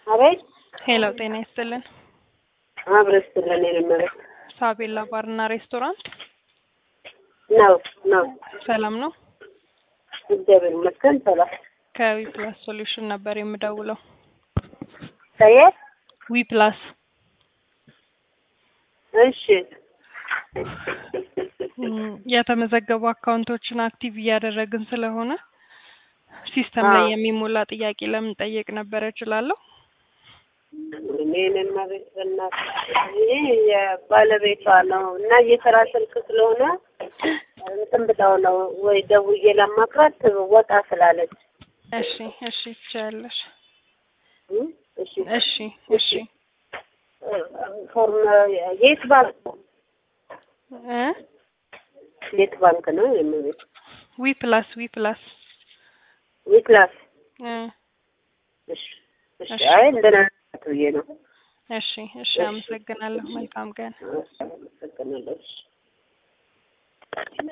አቤት ሄሎ ጤና ይስጥልን። አብረን ስትለን የነበረው ሳቤላ ባርና ሬስቶራንት ነው ነው። ሰላም ነው። እግዚአብሔር ይመስገን ሰላም። ከዊ ፕላስ ሶሉሽን ነበር የምደውለው። ከየት? ዊ ፕላስ እሺ እም፣ የተመዘገቡ አካውንቶችን አክቲቭ እያደረግን ስለሆነ ሲስተም ላይ አዎ። የሚሞላ ጥያቄ ለምን ጠየቅ ነበረ እችላለሁ? እኔን ቤት በእናትህ ይሄ የባለቤቷ ነው እና የስራ ስልክ ስለሆነ እንትን ብለው ነው ወይ ደውዬ ላማክራት ወጣ ስላለች እሺ እሺ ትችያለሽ። እም፣ እሺ እሺ እሺ ፎርም የት ባንክ ነው? እ የት ባንክ ነው የምቤት ዊ ፕላስ ዊ ፕላስ ዊክላስ እ እሺ እሺ እሺ። አይ እንደና ብዬ ነው እሺ እሺ አመሰግናለሁ። መልካም ቀን። አመሰግናለሁ እሺ